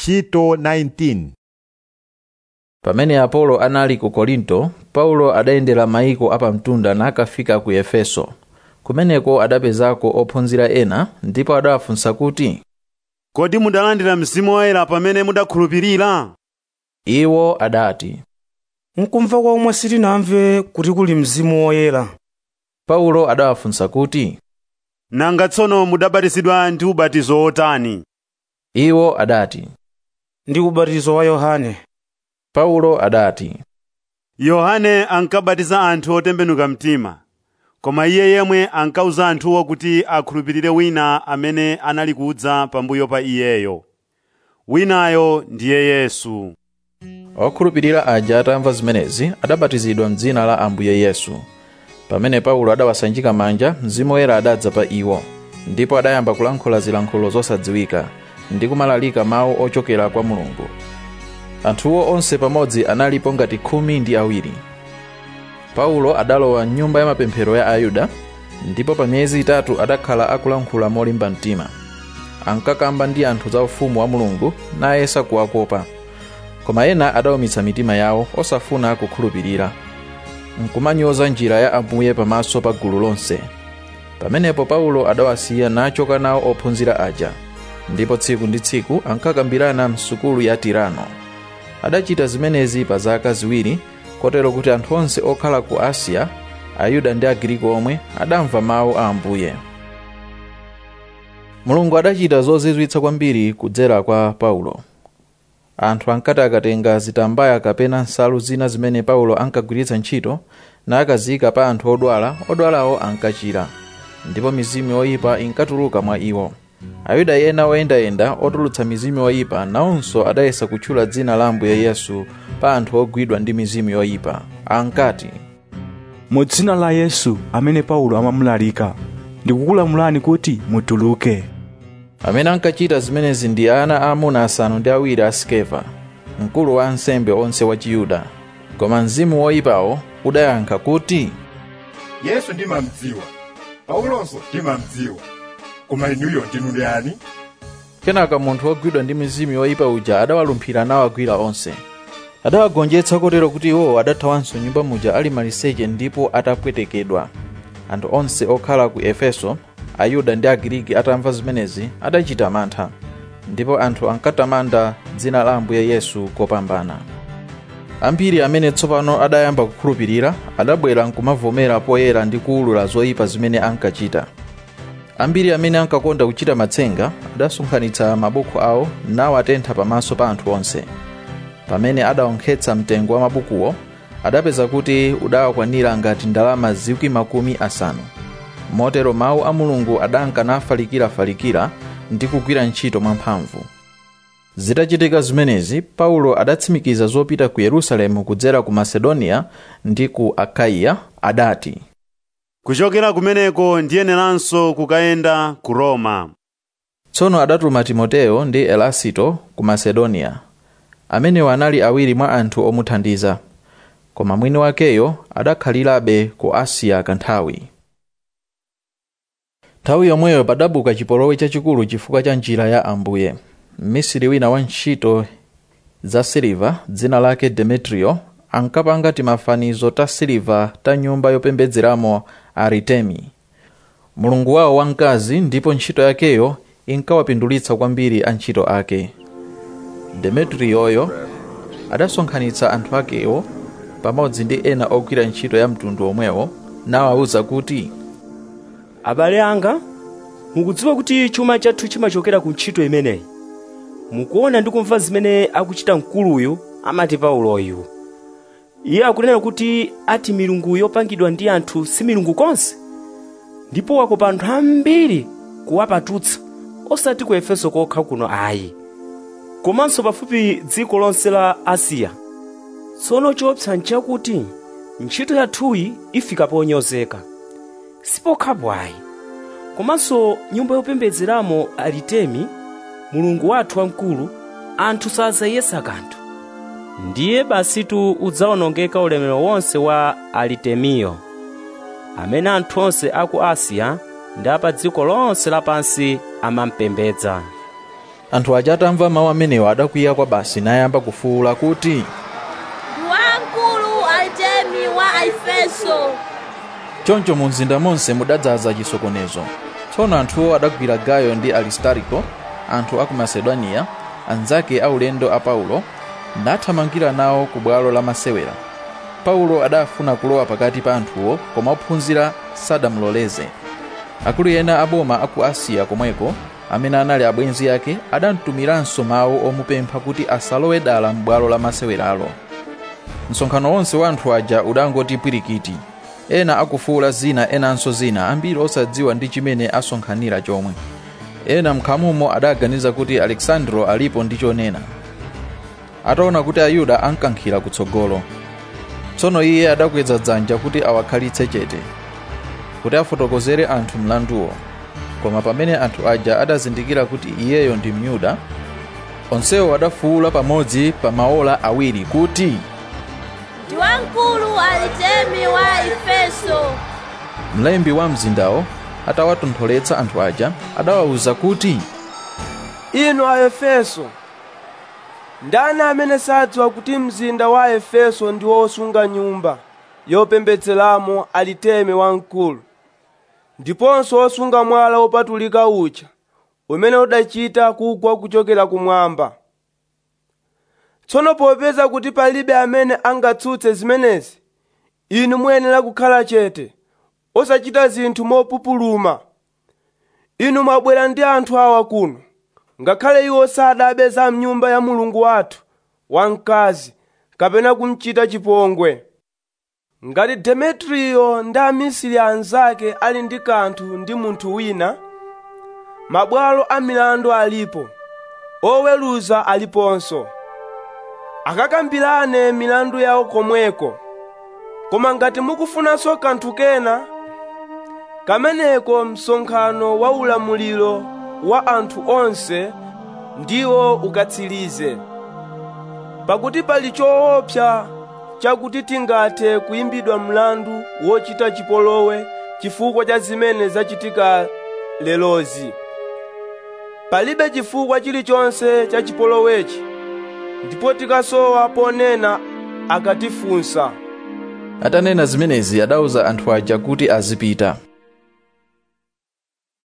ntchito 19 pamene apolo anali ku korinto paulo adayendera mayiko apamtunda nakafika ku efeso kumeneko adapezako ophunzira ena ndipo adawafunsa kuti kodi mudalandira mzimu woyera pamene mudakhulupirira iwo adati mkumva komwe sitinamve kuti kuli mzimu woyera paulo adawafunsa kuti nanga tsono mudabatizidwa ndi ubatizo wotani iwo adati ndi ubatizo wa yohane paulo adati yohane ankabatiza anthu otembenuka mtima koma iye yemwe ankauza anthuwo kuti akhulupirire wina amene anali kudza pambuyo pa iyeyo winayo ndiye yesu okhulupirira aja atamva zimenezi adabatizidwa mdzina la ambuye yesu pamene paulo adawasanjika manja mzimu woyera adadza pa iwo ndipo adayamba kulankhula zilankhulo zosadziwika ndi kumalalika mawu ochokera kwa mulungu anthuwo onse pamodzi analipo ngati khumi ndi awiri paulo adalowa mnyumba ya mapemphero ya ayuda ndipo pa miyezi itatu adakhala akulankhula molimba mtima ankakamba ndi anthu za ufumu wa mulungu nayesa kuwakopa koma ena adawumitsa mitima yawo osafuna kukhulupirira nkumanyoza njira ya ambuye pamaso pa gulu lonse pamenepo paulo adawasiya nachoka nawo ophunzira aja ndipo tsiku ndi tsiku ankakambirana msukulu ya tirano adachita zimenezi pa zaka ziwiri kotero kuti anthu onse okhala ku asiya ayuda ndi agiriki omwe adamva mawu a ambuye mulungu adachita zozizwitsa kwambiri kudzera kwa paulo anthu ankati akatenga zitambaya kapena nsalu zina zimene paulo ankagwiritsa ntchito nakaziyika pa anthu odwala odwalawo ankachira ndipo mizimu yoyipa inkatuluka mwa iwo ayuda ena oyendayenda otulutsa mizimu yoyipa nawonso adayesa kutchula dzina la ambuye yesu pa anthu ogwidwa ndi mizimu yoyipa ankati mu dzina la yesu amene paulo amamulalika ndikukulamulani kuti mutuluke amene ankachita zimenezi ndi ana aamuna asanu ndi awiri a skefa mkulu wa ansembe onse wa chiyuda koma mzimu woyipawo udayankha kuti yesu ndimamdziwa paulonso ndimamdziwa koma inuyo ndinu ndani kenaka munthu wogwidwa ndi mizimu yoyipa uja adawalumphira nawagwira onse adawagonjetsa kotero kuti iwo adathawanso nyumba muja ali maliseche ndipo atapwetekedwa anthu onse okhala ku efeso ayuda ndi agiriki atamva zimenezi adachita mantha ndipo anthu ankatamanda dzina la ambuye yesu kopambana ambiri amene tsopano adayamba kukhulupirira adabwera nkumavomera poyera ndi kuwulula zoyipa zimene ankachita ambiri amene ankakonda kuchita matsenga adasonkhanitsa mabuku awo nawatentha pamaso pa anthu onse pamene adawonkhetsa mtengo wa mabukuwo adapeza kuti udawakwanira ngati ndalama zikwi makumi asanu motero mawu a mulungu adanka nafalikirafalikira ndi kugwira ntchito mwamphamvu zitachitika zimenezi paulo adatsimikiza zopita ku yerusalemu kudzera ku masedoniya ndi ku akaiya adati kuchokera kumeneko ndiyeneranso kukayenda ku roma tsono adatuma timoteyo ndi elasito ku masedoniya amenewa anali awiri mwa anthu omuthandiza koma mwini wakeyo adakhalirabe ku asiya kanthawi nthawi yomweyo padabuka chipolowe chachikulu chifukwa cha njira ya ambuye mmisiri wina wa ntchito za siliva dzina lake demetrio ankapanga timafanizo ta siliva ta nyumba yopembedzeramo aritemi mulungu wawo wamkazi ndipo ntchito yakeyo inkawapindulitsa kwambiri antchito ake demetriyoyo adasonkhanitsa anthu akewo pamodzi ndi ena ogwira ntchito ya mtundu omwewo nawawuza kuti abale anga mukudziwa kuti chuma chathu chimachokera ku ntchito imeneyi mukuona ndi kumva zimene akuchita mkuluyu amati pauloyu iye akunena kuti ati milungu yopangidwa ndi anthu si milungu konse ndipo wakopa anthu ambiri kuwapatutsa osati ku efeso kokha kuno ayi komanso pafupi dziko lonse la asiya tsono choopsa nchakuti ntchito yathuyi ifika ponyozeka sipokhapo ayi komanso nyumba yopembedzeramo aritemi mulungu wathu wamkulu anthu sazayesa kanthu ndiye basitu udzawonongeka ulemerero wonse wa aritemiyo amene anthu onse aku asiya ndi apa dziko lonse lapansi amampembedza anthu aja atamva mawu amenewa adakwiya kwa basi nayamba kufuwula kuti ndi wamkulu artemi wa efeso choncho mu mzinda monse mudadzaza chisokonezo tsono anthuwo adagwira gayo ndi aristariko anthu a ku masedoniya anzake aulendo a paulo nathamangira nawo ku bwalo la masewera paulo adafuna kulowa pakati pa anthuwo koma ophunzira sadamuloleze akulu ena aboma a ku asiya komweko amene anali abwenzi ake adamtumiranso mawu omupempha kuti asalowe dala m'bwalo la maseweralo msonkhano wonse wa anthu aja udangoti pwirikiti ena akufuwula zina enanso zina ambiri osadziwa ndi chimene asonkhanira chomwe ena mkhamumo adaganiza kuti alexandro alipo ndi chonena ataona kuti ayuda ankankhira kutsogolo tsono iye adakweza dzanja kuti awakhalitse chete kuti afotokozere anthu mlanduwo koma pamene anthu aja adazindikira kuti iyeyo ndi myuda onsewo adafuwula pamodzi pa maola awiri kuti ndi wamkulu artemi wa efeso mlembi wa mzindawo atawatontholetsa anthu aja adawawuza kuti inu a efeso ndani amene sadziwa kuti mzinda wa efeso ndi wosunga nyumba yopembedzeramo aliteme wamkulu ndiponso wosunga mwala wopatulika uja umene udachita kugwa kuchokera kumwamba tsono popeza kuti palibe amene angatsutse zimenezi inu muyenera kukhala chete osachita zinthu mopupuluma inu mwabwera ndi anthu awa kuno ngakhale iwo sadabe za mnyumba ya mulungu wathu wamkazi kapena kumchita chipongwe ngati demetriyo ndi amisiri anzake ali ndi kanthu ndi munthu wina mabwalo a milandu alipo oweruza aliponso akakambirane milandu yawo komweko koma ngati mukufunanso kanthu kena kameneko msonkhano wa ulamuliro wa anthu onse ndiwo ukatsirize pakuti pali choopsa chakuti tingathe kuyimbidwa mlandu wochita chipolowe chifukwa cha zimene zachitika lerozi palibe chifukwa chilichonse cha chipolowechi ndipo tikasowa ponena akatifunsa atanena zimenezi adawuza anthu aja kuti azipita